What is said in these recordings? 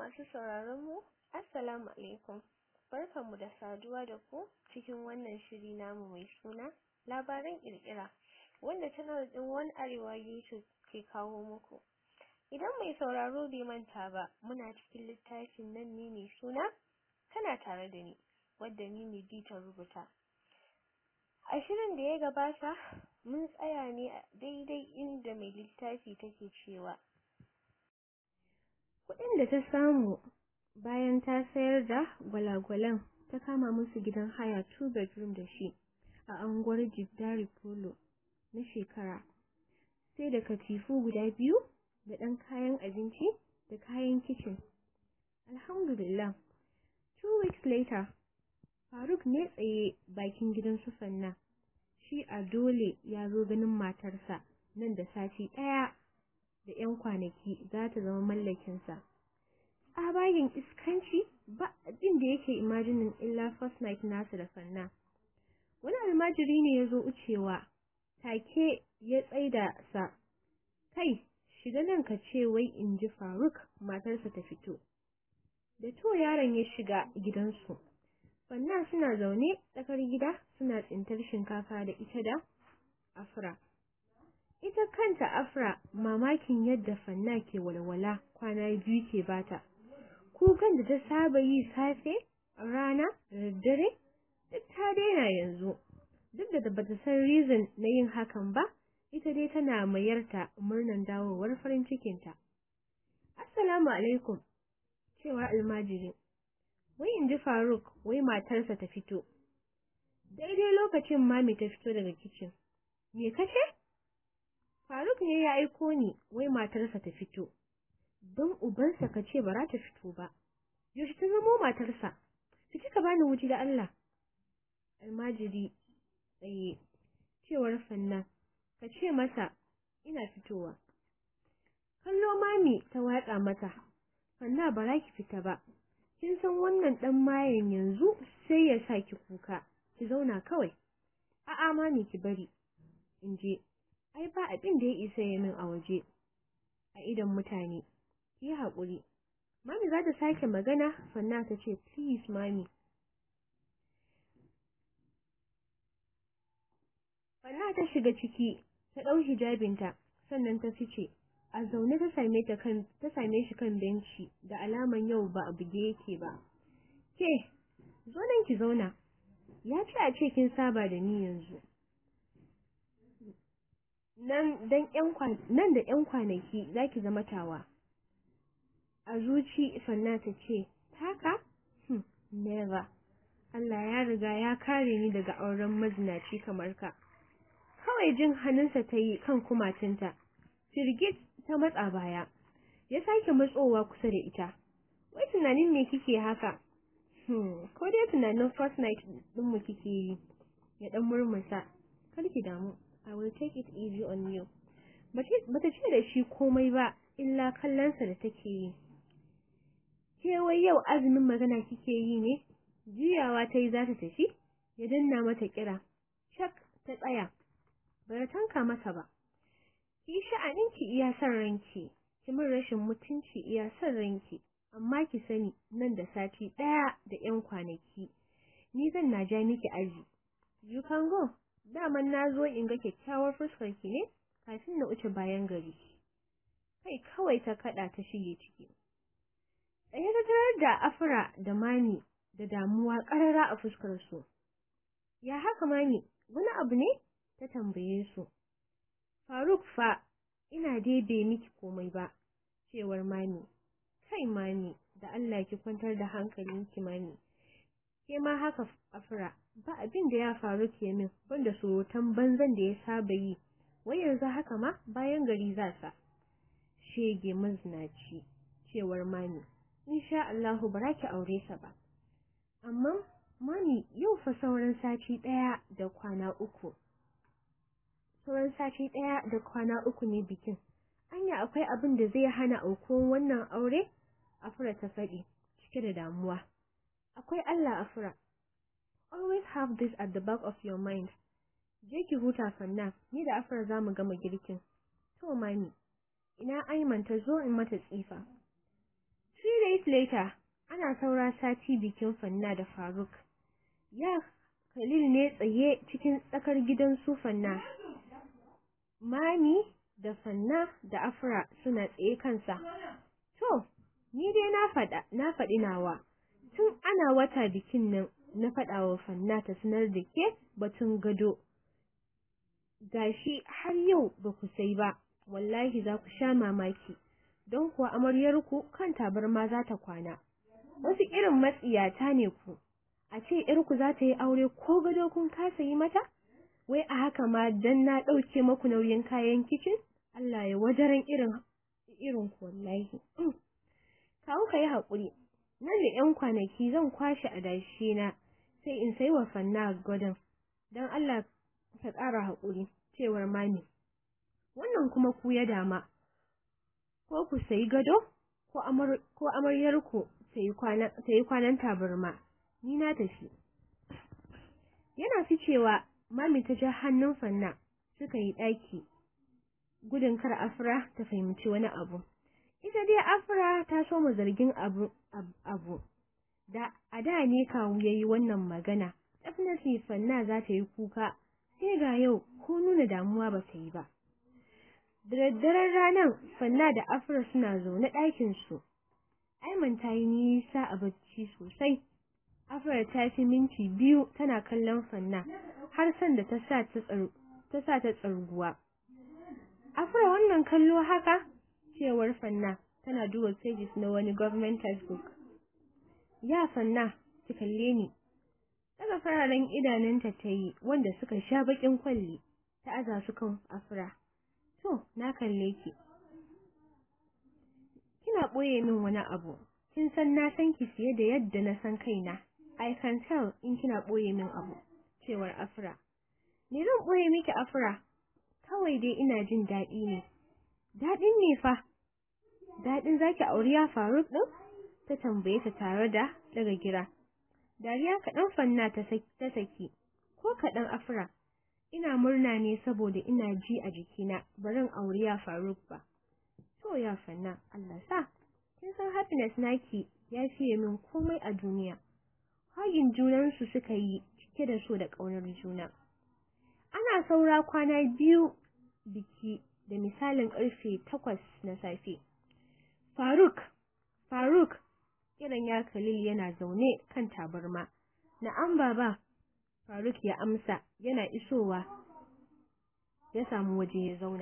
masu sauraron mu assalamu alaikum barkanmu da saduwa da ku cikin wannan shiri namu mai suna labaran kirkira wanda channel din One Arewa YouTube ke kawo muku idan mai sauraro bai manta ba muna cikin littafin nan ne mai suna kana tare da ni wadda ni ne ta rubuta a shirin da ya gabata mun tsaya ne a daidai inda mai littafi take cewa kuɗin da ta samu bayan ta sayar da gwalagwalan ta kama musu gidan haya two bedroom da shi a anguwar Jiddari Polo na shekara sai da katifu guda biyu da ɗan kayan abinci da kayan kicin alhamdulillah two weeks later Faruk ne tsaye bakin gidan su Fanna shi a dole ya zo ganin matarsa nan da sati ɗaya da 'yan kwanaki za ta zama mallakinsa. Tsabagen iskanci ba abin da yake imajinin illa first night nasa da fanna. Wani almajiri ne ya zo wucewa, take ya tsaida sa. Kai, shiga nan ka ce wai in ji Faruk matarsa ta fito. Da to yaron ya shiga gidansu. Fanna suna zaune tsakar gida suna tsintar shinkafa da ita da afra. ita kanta Afra mamakin yadda Fanna ke walwala kwana biyu ke bata. Kukan da ta saba yi safe, rana, da daddare, duk ta daina yanzu. Duk da bata san reason na yin hakan ba, ita dai tana mayarta murnan dawowar farin cikinta. Assalamu alaikum, cewar almajiri. Wai in ji Faruk, wai matarsa ta fito. Daidai lokacin mami ta fito daga kicin. Me kace? Faruk ne ya aiko ni wai matarsa ta fito. Don ubansa ka ce ba za ta fito ba. Yaushe ta zamo matarsa? Ki kika bani wuji da Allah. Almajiri tsaye cewar Fanna ka ce masa ina fitowa. Kallo mami ta watsa mata. Fanna ba za ki fita ba. Kin san wannan dan mayen yanzu sai ya sa ki kuka. Ki zauna kawai. A'a mami ki bari. In je. ai ba abin da ya isa ya min a waje a idan mutane ki haƙuri mami za ta sake magana fanna ta ce please mami fanna ta shiga ciki ta ɗau hijabinta sannan ta fice a zaune ta same ta kan ta same shi kan benci da alaman yau ba a buge yake ba ke zo nan ki zauna ya ce a ce kin saba da ni yanzu nan dan ƴan nan da ƴan kwanaki zaki zama tawa a zuci sanna ta ce taka hmm, never Allah ya riga ya kare ni daga auren mazinaci kamar ka kawai jin hannunsa ta yi kan kumatinta firgit ta matsa baya ya sake matsowa kusa da ita wai tunanin me kike haka hmm, ko dai tunanin first night ɗinmu kike yi ya ɗan murmusa kar ki damu I will take it easy on you. Bata ce da shi komai ba, illa kallonsa da take yi. Ke wai yau azumin magana kike yi ne? Juyawa ta yi za ta tafi, ya danna mata kira. Shak ta tsaya, bata tanka masa ba. Ki sha'aninki iya son ranki, ki min rashin mutunci iya son ranki, amma ki sani nan da sati ɗaya da ‘yan kwanaki, ni zan na ja miki aji. You can go. daman na zo in ga kyakkyawar fuskar ki ne kafin na wuce bayan gari kai kawai ta kada ta shige ciki tsaye ta tarar da afra da mani da damuwa karara a fuskar su ya haka mani wani abu ne ta tambaye su faruk fa ina dai bai miki komai ba cewar mani kai mani da Allah ki kwantar da hankalinki mani ke ma haka afra ba abin da ya faru ke min wanda surutan banzan da ya saba yi wai yanzu haka ma bayan gari za sa shege mazinaci cewar mami insha Allahu ba ki aure sa ba amma mami yau fa sauran sati daya da kwana uku sauran sati daya da kwana uku ne bikin anya akwai abin da zai hana aukuwan wannan aure afra ta faɗi cike da damuwa akwai Allah afra always have this at the back of your mind je ki huta fanna ni da afra zamu gama girkin to mami ina Aiman ta zo in mata tsifa Three days later, ana saura sati bikin Fanna da Faruk. Ya Khalil ne tsaye cikin tsakar gidan su Fanna. Mami da Fanna da Afra suna tsaye kansa. To, ni dai na faɗa, na faɗi nawa. Tun ana wata bikin nan na faɗa wa Fanna ta sanar da ke batun gado. Gashi har yau ba ku sai ba, wallahi za ku sha mamaki. Don kuwa amaryarku kan tabarma za ta kwana. Wasu irin matsiyata ne ku. A ce ‘yarku za ta yi aure ko gado kun kasa yi mata? Wai a haka ma dan na ɗauke maku nauyin kayan kicin? Allah ya wajaran irin irin ku wallahi. Kawo ka yi haƙuri, nan da ‘yan kwanaki zan kwashe adashi na sai in sai wa fanna gadon. Don Allah ka ƙara haƙuri, cewar mami. Wannan kuma ku ya dama, ko ku sayi gado, ko amaryarku ta yi kwanan tabarma, ni na tafi. Yana ficewa, mami ta ja hannun fanna suka yi ɗaki, gudun kar Afra ta fahimci wani abu. Ita dai Afra ta so mu zargin abu, abu. Da a da ne kawu ya yi wannan magana, definitely fanna za ta yi kuka, sai ga yau ko nuna damuwa ba ta yi ba. Da daddaren ranar, fanna da Afra suna zaune ɗakinsu. Aiman ta yi nisa a bacci sosai. Afra ta fi minti biyu tana kallon fanna har sanda ta sa ta tsarguwa. Afra wannan kallo haka? Cewar fanna tana duba pages na wani government textbook. Ya fanna, ki kalle ni. Daga fararen idanunta ta yi wanda suka sha baƙin kwalli ta aza su kan Afra. To, na kalle ki. Kina ɓoye min wani abu. Kin san na san ki fiye da yadda na san kaina. I can tell in kina ɓoye min abu. Cewar Afra. Me zan ɓoye miki Afra? Kawai dai ina jin daɗi ne. Daɗin ne fa. Daɗin zaki auri ya Faruk ɗin? Ta tambaye ta tare da daga gira. Dariya kaɗan fanna ta saki. Ko kaɗan Afra. Ina murna ne saboda ina ji a jikina barin auri ya Faruk ba. To ya fanna Allah sa. Kin san happiness naki ya fiye min komai a duniya. Hagin junansu suka yi cike da so da ƙaunar juna. Ana saura kwana biyu biki da misalin ƙarfe takwas na safe. Faruk, Faruk, kiran ya Khalil yana zaune kan tabarma. Na'am baba, Faruk ya amsa yana isowa ya samu waje ya zauna.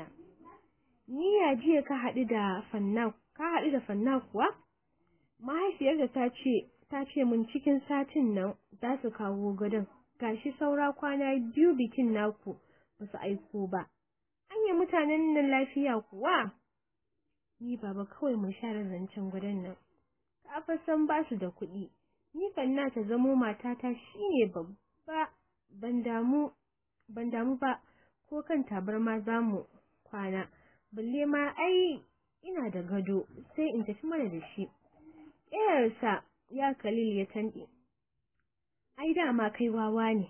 Ni ya jiya ka haɗu da fanna, ka haɗu da fanna kuwa? Mahaifiyarta ta ce, ta ce mun cikin satin nan za su kawo gadon. Gashi saura kwana biyu bikin naku ba su aiko ba. Anya mutanen nan lafiya kuwa? Ni baba kawai mun share zancen gadon nan. Ka fa san ba su da kuɗi. Ni fanna ta zamo matata shine babba ban damu ban damu ba ko kan tabarma za mu kwana. Balle ma ai ina da gado sai in tafi mana da shi. Ƙeyarsa ya Khalil ya tanɗe. Ai dama kai wawa ne.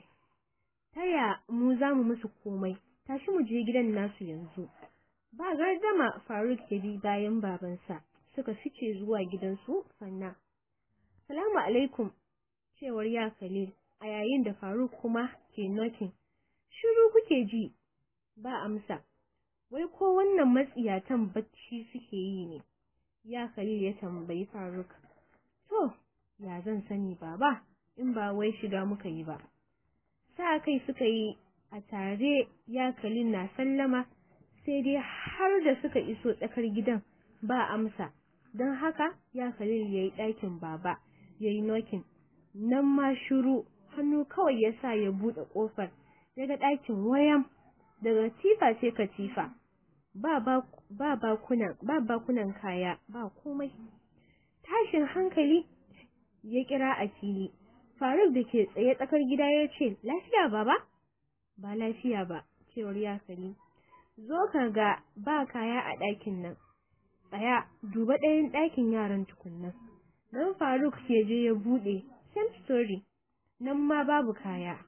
Taya mu za mu musu komai. Tashi mu je gidan nasu yanzu. Ba gardama Faruk ya bi bayan babansa. Suka fice zuwa gidansu fanna. Salamu alaikum, cewar ya Khalil, a yayin da Faruk kuma ke nokin. Shiru kuke ji, ba amsa. Wai ko wannan matsiyatan bacci suke yi ne? Ya Khalil ya tambayi Faruk. To, ya zan sani baba, in ba wai shiga muka yi ba. Sa kai suka yi a tare ya Khalil na sallama, sai dai har da suka iso tsakar gidan ba amsa. Don haka ya Khalil ya yi ɗakin baba, ya yi nokin. Nan ma shiru, hannu kawai ya sa ya buɗe ƙofar, daga ɗakin wayan, daga tifa sai katifa. Ba bakunan, ba bakunan kaya, ba komai. Tashin hankali ya kira a fili. Faruk da ke tsaye tsakar gida ya ce, Lafiya baba? Ba lafiya ba, cewar ya Khalil. Zo ka ga ba kaya a ɗakin nan. Tsaya, duba ɗayan ɗakin yaran tukunnan. Don Faruk ya je ya buɗe, same story, nan ma babu kaya.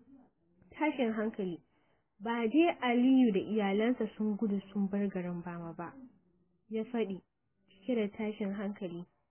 Tashin hankali, ba dai Aliyu da iyalansa sun gudu sun bar garin bama ba, ya faɗi, cike da tashin hankali.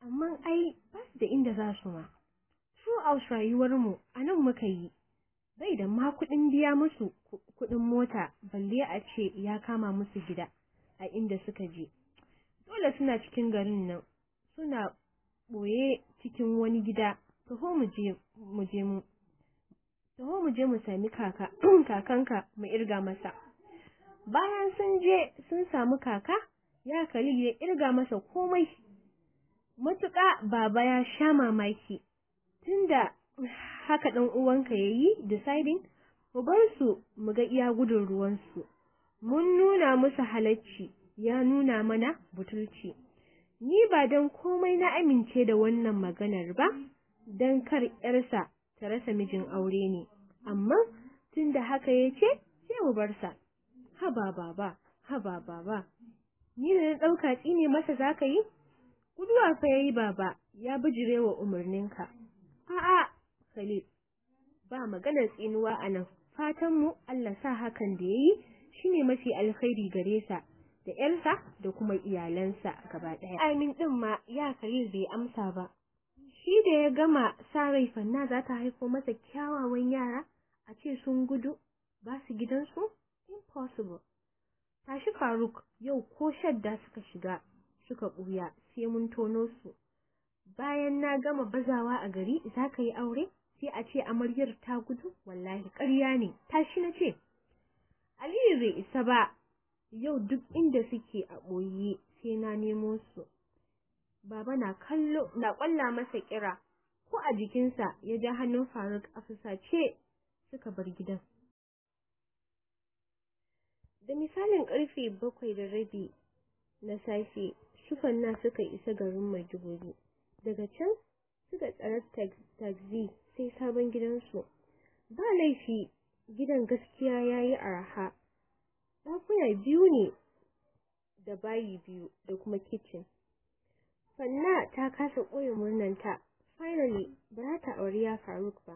amma ai ba su da inda za su ma throughout rayuwarmu a nan muka yi bai da ma kuɗin biya musu kuɗin mota balle a ce ya kama musu gida a inda suka je dole suna cikin garin nan suna ɓoye cikin wani gida taho mu je mu je mu taho mu je mu sami kaka kakanka mu irga masa bayan sun je sun samu kaka ya Khalil ya irga masa komai matuƙa baba ya sha mamaki tunda haka ɗan uwanka yayi deciding mu bar su mu ga iya gudun ruwansu mun nuna musu halacci ya nuna mana butulci ni ba don komai na amince da wannan maganar ba don kar ‘yarsa ta rasa mijin aure ne amma tunda haka ya ce sai mu bar sa haba baba haba baba ni da na ɗauka tsine masa za ka yi guduwa fa yayi baba ya bijire wa umarninka a'a Khalil ba maganar tsinuwa a nan fatan mu Allah sa hakan da yayi shine mafi alkhairi gare sa da ƴarsa da kuma iyalansa gaba ɗaya amin din ma ya Khalil bai amsa ba shi da ya gama sa rai fanna za ta haifo masa kyawawan yara a ce sun gudu ba su gidansu impossible tashi Faruk yau ko shadda suka shiga suka ɓuya sai mun tono su bayan na gama bazawa a gari za ka yi aure sai a ce amaryar ta gudu wallahi ƙarya ne tashi na ce Aliyu bai isa ba yau duk inda suke a ɓoye sai na nemo su baba na kallo na ƙwalla masa kira ko a jikinsa ya ja hannun Faruk a fusace suka bar gidan da misalin karfe bakwai da rabi na safe sufanna suka isa garin Maiduguri daga can suka tsara taxi sai sabon gidansu ba laifi gidan gaskiya yayi arha ɗakuna biyu ne da bayi biyu da kuma kitchen fanna ta kasa ɓoye murnanta finally ba za ta auri ya faruk ba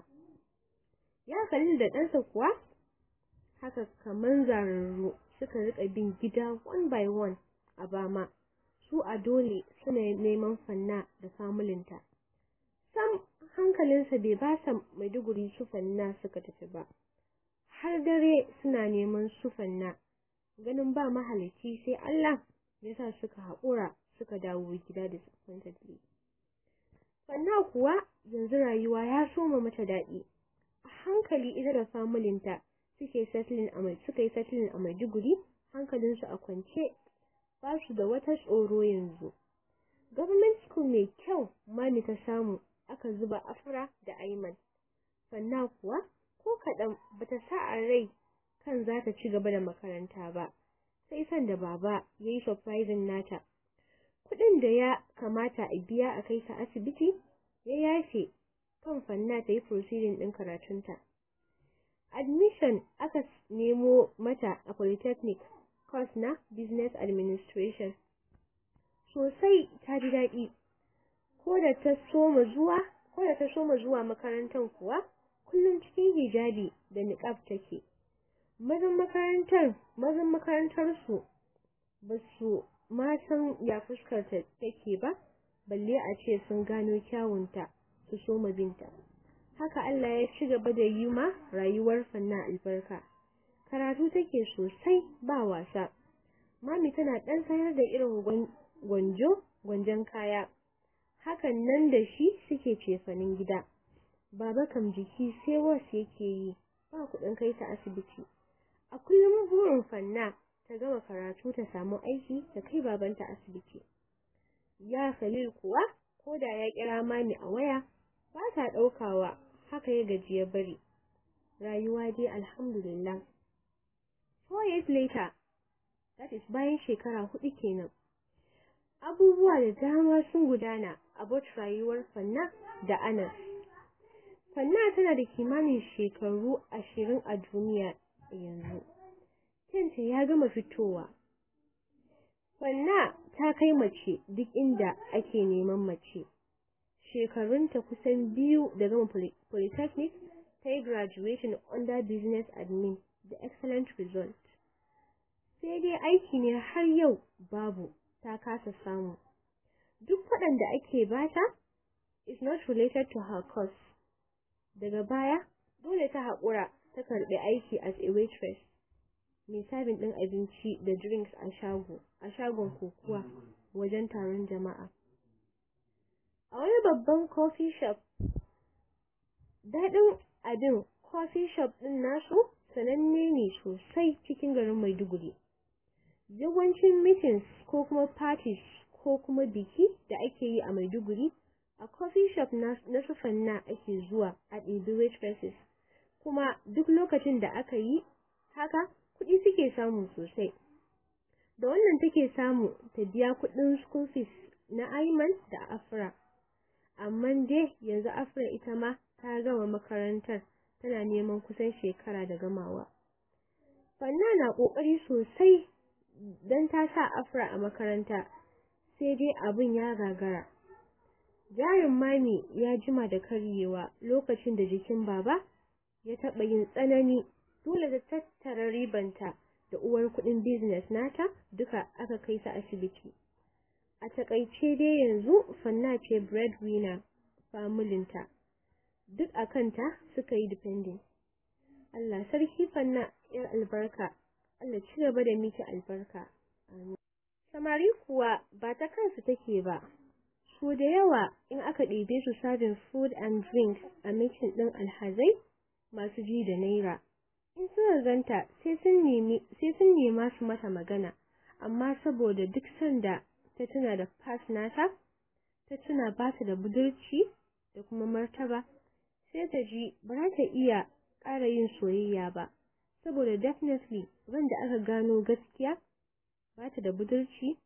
ya kalli da ɗansa kuwa haka kamar zararru suka rika bin gida one by one a bama su a dole suna neman fanna da famulinta sam hankalinsa bai ba sa maiduguri su fanna suka tafi ba har dare suna neman su fanna ganin ba mahalici sai Allah ya sa suka haƙura suka dawo gida da disappointedly fanna kuwa yanzu rayuwa ya soma mata daɗi a hankali ita da famulinta suke settling a mai suka yi settling a Maiduguri hankalinsu a kwance ba su da wata tsoro yanzu government school mai kyau mami ta samu aka zuba afra da aiman sannan kuwa ko kaɗan bata sa a rai kan za ta ci gaba da makaranta ba sai san da baba ya yi surprising nata kuɗin da ya kamata a biya a kai ta asibiti ya yafe kan fanna ta yi proceeding ɗin karatunta admission aka nemo mata a polytechnic course na business administration sosai ta ji daɗi ko da ta soma zuwa ko da ta soma zuwa makarantar kuwa kullum cikin hijabi da niqab take mazan makarantar mazan makarantar su ba su ma san ya fuskar ta take ba balle a ce sun gano kyawunta su soma binta haka Allah ya ci gaba da yi ma rayuwar fanna albarka karatu take sosai ba wasa mami tana dan sayar da irin gwanjo gwanjon kaya hakan nan da shi suke cefanin gida baba kam jiki sai wasu yake yi ba kuɗin kai ta asibiti a kullum burin fanna ta gama karatu ta samu aiki ta kai babanta asibiti ya Khalil kuwa ko da ya kira mami a waya ba ta ɗaukawa haka ya gaji ya bari rayuwa dai alhamdulillah four years later that is bayan shekara hudu kenan abubuwa da dama sun gudana a bot rayuwar fanna da anas fanna tana da kimanin shekaru ashirin a duniya yanzu kyanta ya gama fitowa fanna ta kai mace duk inda ake neman mace shekarunta kusan biyu da gama polytechnic ta yi graduation under business admin da excellent result sai dai aiki ne har yau babu ta kasa samu duk waɗanda ake bata is not related to her course daga baya dole ta haƙura ta karɓi aiki as a waitress mai sabin ɗin abinci da drinks a shago a shagon kokuwa wajen taron jama'a a wani babban coffee shop daɗin abin coffee shop ɗin nasu sananne ne sosai cikin garin Maiduguri. Yawancin meetings ko kuma parties ko kuma biki da ake yi a Maiduguri a coffee shop na sufanna ake zuwa a ɗebi waitresses kuma duk lokacin da aka yi haka kuɗi suke samu sosai. Da wannan take samu ta biya kuɗin school fees na Ayman da Afra. Amma dai yanzu Afra ita ma ta gama makarantar tana neman kusan shekara da gamawa. Fanna na ƙoƙari sosai don ta sa Afra a makaranta, sai dai abin ya gagara. Jarin mami ya jima da karyewa lokacin da jikin baba ya taɓa yin tsanani, dole ta tattara ribanta da uwar kuɗin business nata duka aka kai su asibiti. A taƙaice dai yanzu Fanna ce breadwinner familinta. duk a kanta suka yi depending. Allah sarki fanna ‘yar albarka, Allah ci gaba da miki albarka. Amin. Samari kuwa ba ta kansu take ba, su da yawa in aka ɗebe su serving food and drink a mikin ɗin alhazai masu ji da naira. In suna zanta sai sun nema su mata magana, amma saboda duk sanda ta tuna da pass nata, ta tuna ba ta da budurci da kuma martaba. sai ta ji ba za ta iya ƙara yin soyayya ba saboda definitely wanda aka gano gaskiya ba ta da budurci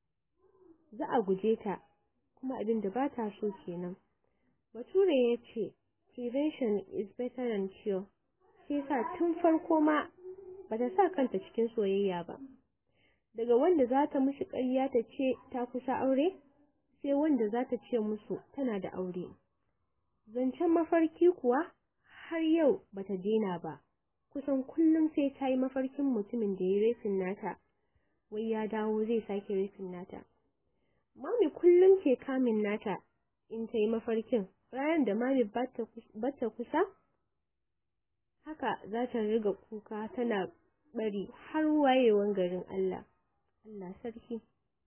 za a guje ta kuma abin da ba ta so kenan bature ya ce prevention is better than cure sai sa tun farko ma ba ta sa kanta cikin soyayya ba daga wanda za ta mushi ƙarya ta ce ta kusa aure sai wanda za ta ce musu tana da aure Zancen mafarki kuwa har yau bata daina ba, kusan kullum sai ta yi mafarkin mutumin da ya rafin nata, wai ya dawo zai sake rafin nata. Mami kullum ke kamin nata in ta yi mafarkin, ranar da mami bata kusa, haka za ta riga kuka tana bari har wayewan garin Allah. Allah sarki.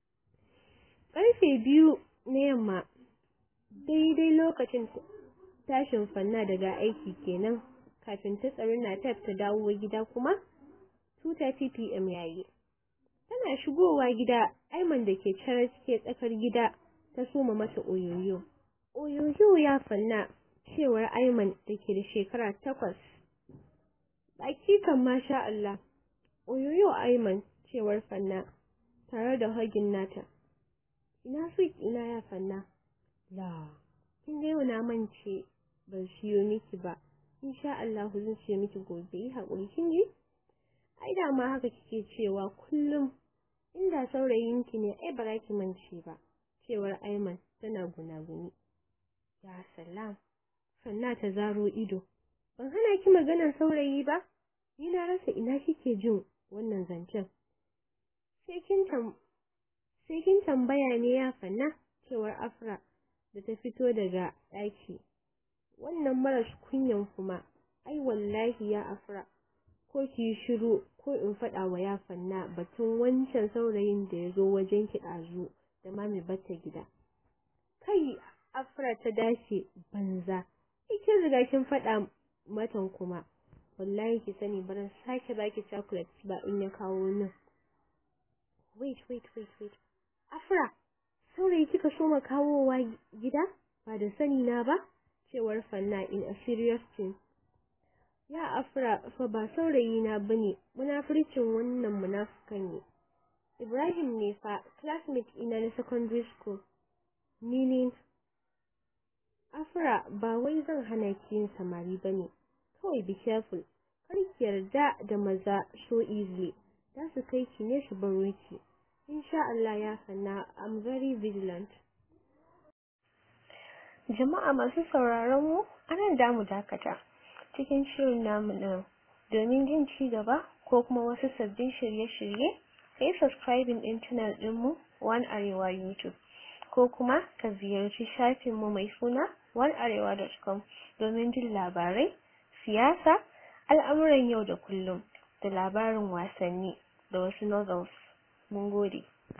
Ƙarfe biyu na yamma, daidai lokacin tashin fanna daga aiki kenan kafin ta tsari na ta dawo gida kuma 2:30 pm yayi tana shigowa gida Aiman da ke cire cike tsakar gida ta soma mata oyoyo oyoyo ya fanna cewar Aiman da ke da shekara takwas baki kan masha Allah oyoyo Aiman cewar fanna tare da hagin nata ina sweet ina ya fanna la kin ga yau na mance ban siyo miki ba insha Allah zan siyo miki gobe yi hakuri kin ji ai da ma haka kike cewa kullum inda saurayinki ne ai ba ki mance ba cewar Aiman tana gunaguni ya salam sanna ta zaro ido ban hana ki maganar saurayi ba ni na rasa ina kike jin wannan zancen sai kin tam sai kin tambaya ne ya fanna cewar Afra da ta fito daga ɗaki wannan maras kunyan kuma ai wallahi ya Afra ko ki shiru ko in faɗa wa ya fanna batun wancan saurayin da ya zo wajen ki ɗazu da mami bata gida kai Afra ta dace banza kin riga kin faɗa matan kuma wallahi ki sani baran sake baki chocolate ba in ya kawo nan wait wait wait wait Afra saurayi kika so ma kawowa gida ba da sani na ba cewar Fanna in a serious tone ya Afra fa ba saurayi na bane munafircin wannan munafikan ne Ibrahim ne fa classmate ina na secondary school meaning Afra ba wai zan hana ki yin samari bane kawai be careful kar ki yarda da maza so easily za su kai ki ne su baro ki insha Allah ya sanna I'm very vigilant jama'a masu sauraron mu anan da mu dakata cikin shirin namu din domin jin ci gaba ko kuma wasu sabbin shirye-shirye kai subscribing din channel din mu One Arewa YouTube ko kuma ka ziyarci shafinmu mai suna onearewa.com domin jin labarai siyasa al'amuran yau da kullum da labarin wasanni da wasu novels mun gode